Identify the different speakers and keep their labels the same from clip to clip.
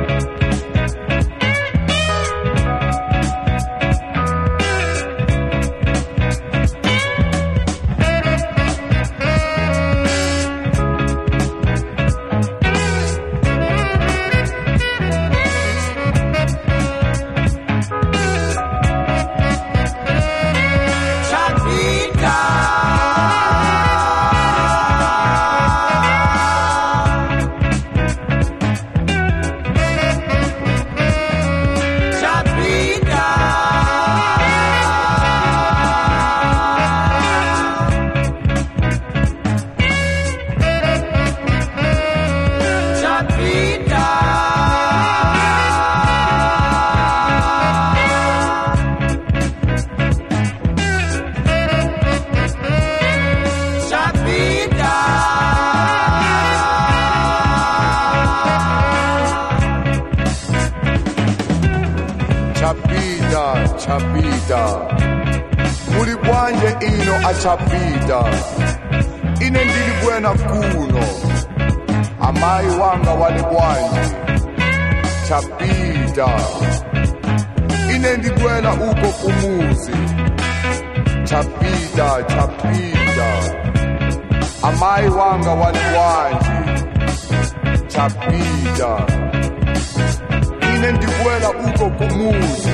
Speaker 1: chapita chapita muli bwanje ino achapita ine ndili bwena kuno amayi wanga wali bwanje chapita ine ndibwela uko kumuzi chapita chapita amayi wanga wali bwanje chapita ine ndibwela uko kumuzi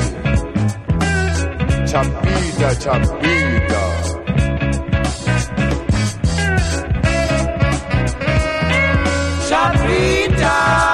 Speaker 1: chapita chapita
Speaker 2: Chapita.